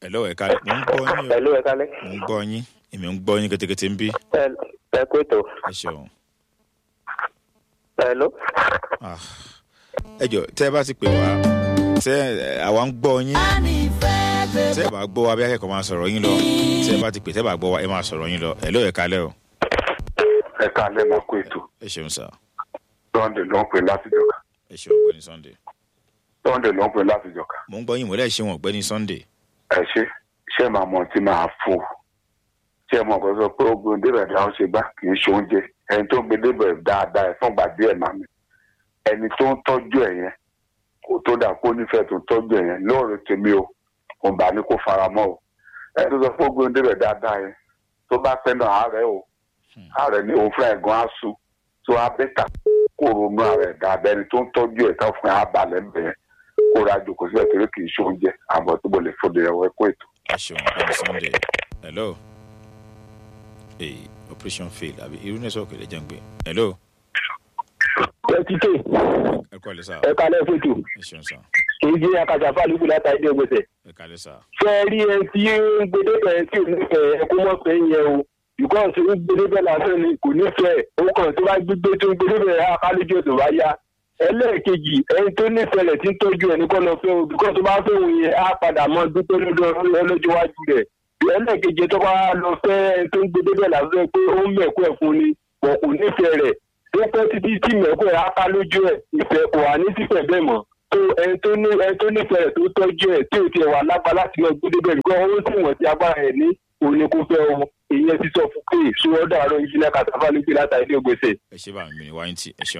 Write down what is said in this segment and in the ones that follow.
hello ẹ̀ka mo ń gbọ́ yín o Hello, ẹ kálẹ́. mo ń gbọ́ yín èmi ń gbọ́ yín kétékété ń bí Ẹ- Ẹ kú ètò. ẹ ṣeun. Hello. Ah, ẹ jọ tẹ ẹ bá ti pè wá tẹ ẹ, àwa ń gbọ́ yín tẹ ẹ bá gbọ́ wa bí akẹ́kọ̀ọ́ máa sọ̀rọ̀ yín lọ tẹ ẹ bá ti pè tẹ ẹ bá gbọ́ wa ẹ máa sọ̀rọ̀ yín lọ hello ẹ̀ka lẹ́ o ẹ káalẹ́ máa kó ètò ẹ ṣeun sà sunday ló ń pè láti jọka ẹ ṣeun ọ̀gbẹ́ni sunday sunday ló ń pè láti jọka mo ń gbọ́ yín mọ́lẹ́ ṣe wọn ọ̀gbẹ́ni sunday ẹ ṣe ṣé màá mọ tí máa fò ṣé mọ nǹkan sọ pé ó gbé débẹ̀ dáhùn ṣe gbá kì í ṣe oúnjẹ ẹni tó gbé débẹ̀ dáadáa ẹ̀ fún gbàdí ẹ̀ máa mi ẹni tó ń tọ́jú ẹ̀ yẹn kò tó dà kó nífẹ̀ẹ́ tó ń tọ́jú ẹ̀ yẹn lóòrè tèmi o mo bá ní kó fara mọ́ o ẹni tó sọ pé ó gbé débẹ̀ dáadáa yẹn tó bá pẹ́ náà àárẹ̀ o àárẹ̀ ni òun fúnra ẹ̀ gan á sùn tó á bẹ́tà kó ronú ààrẹ dáadáa ẹni tó ń tọ́jú ẹ̀ tán fún ẹ̀ á balẹ̀ ń bẹ̀ẹ́ kó ra jòkó síbẹ̀ torí kì í ṣe oúnjẹ àbọ̀ tó bọ̀ lè fòdè ẹ̀wọ̀ ẹ̀kọ́ ètò. ẹ ṣeun ọ̀gbẹ́ni sunday hello ee operation fail àbí irú nẹ́sọ̀kì lè jẹ́ ń gbé hello Ẹ ti ké. ẹ kọ́ ẹ lè sà Ẹ kálẹ̀ fètò. ẹ ṣeun sà Kì í ṣe akàṣà fàlùkù láta ilé ìgbésẹ̀. ẹ kálẹ̀ sà Ṣé ẹ rí ẹ tí ó ń gbé débẹ̀ ẹ tí ò nífẹ̀ẹ́ ẹ kó mọ̀ pé ń yẹ o? Ìkọ́ ṣe ń gbé débẹ̀ lásán ni kò nífẹ̀ẹ́. Òun kan tó bá gbígbé tó ń gbé débẹ̀ á kálíjọ́ tó bá yá. Ẹlẹ́ẹ̀kejì ẹni tó nífẹ̀ẹ́ rẹ̀ tí ń tọ́jú ẹ̀ ní kọ́ lọ fẹ́ o. Bíkọ́ tó bá fẹ́ òun yẹn á padà mọ dúpẹ́ lọ́jọ́ lọ́jọ́ iwájú rẹ̀. Ẹlẹ́ẹ̀kejì tó bá lọ fẹ́ ẹni tó ń gbé débẹ̀ lásán pé ó ń mẹ̀kú ẹ̀ fún ni wọ́n kò nífẹ̀ẹ́ rẹ̀ tó pẹ́ títí tí mẹ̀kú ẹ̀ á ká lójú ẹ̀ ìfẹ́ kò wá ní sífẹ̀ bẹ́ẹ̀ mọ́ tó ẹni tó ní ẹni tó nífẹ̀ẹ́ rẹ̀ tó tọ́jú ẹ̀ tí ò tiẹ̀ wà lápá láti lọ gbé débẹ̀ gbọ́ owó tí wọ́n ti agbára ẹ̀ ní òun ni kò fẹ́ o ìyẹn ti sọ fún pé ìṣòro dàrọ́ ìjìnlẹ̀ kàtàfà ló gbé látàrí ilé ògbésẹ̀. ẹ ṣe bá mi ní wáyé tí ẹ ṣeun.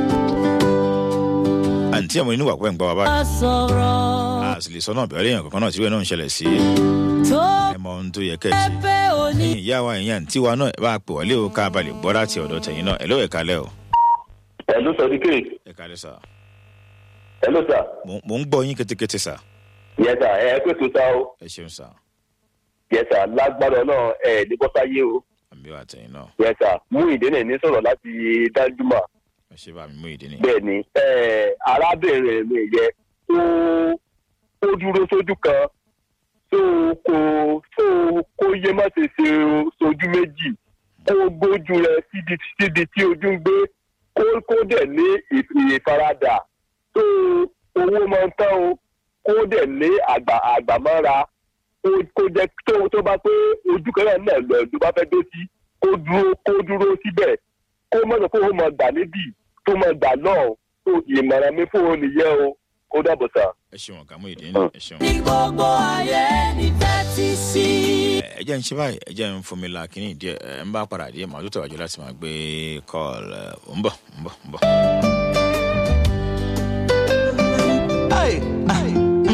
àǹtí ẹ̀ mo nínú wàpẹ́ ń gbọ́ wa báyìí sọ̀rọ̀ a sì lè sọ náà bẹ̀rẹ̀ èèyàn kankan náà tí ìwé náà ń ṣẹlẹ̀ sí tó ẹ mọ ohun tó yẹ kẹ́ ẹ ṣe. pẹ́ òní. ẹ̀yin ìyá wa ẹ̀yin àǹtí wa náà ẹ bá pè wọlé o ká balẹ̀ gbọ́ láti ọ̀dọ̀ tẹ̀yìn náà ẹ ló ẹ̀ kalẹ̀ o ẹ̀lú sọ díkè ẹ kalẹ̀ sà ẹ̀lú sà Mo- mo ń gbọ́ yín kétékété sà yẹsà ẹ̀ pé tó sá o ẹ ṣeun sà yẹsà lágbára náà ẹ̀ ní bọ́sáyé o àmì wa tẹ̀yìn náà yẹsà mú ìdẹ́nẹ̀ ní sọ̀rọ̀ láti dájúmọ̀ ẹ ṣe bá mi mú ìdí ni. bẹ́ẹ̀ ni ẹ̀, arábìnrin mi yẹ tó ó dúró sójú kan tó kò tó kó yé má ṣe ṣe sojú méjì kó gbójú rẹ síbi síbi tí ojú ń gbé kó kó dẹ̀ ní ìf- ìfaradà tó owó máa ń tán o kó dẹ̀ ní àgbà àgbàmọ́ra kó kó jẹ́ tó tó bá pé ojú kan náà náà lọ ló bá fẹ́ dé sí kó dúró kó dúró síbẹ̀ kó mọ̀ kó o mọ̀ gbà níbì tó mọ̀ gbà náà tó ìmọ̀ràn mi fún òun nìyẹn o kó dàbọ̀ sá. ẹ ṣeun ọ̀gá mú ìdí ni ẹ ṣeun. ní gbogbo ayé ní tẹ́tí sí. ẹ jẹ́ ń ṣe báyìí ẹ jẹ́ ń fún mi la kínní díẹ̀ ẹ ń bá padà díẹ̀ màá tó tẹ̀wájú láti máa gbé kọ́ọ̀lù ẹ̀ ń bọ̀ ń bọ̀ ń bọ̀.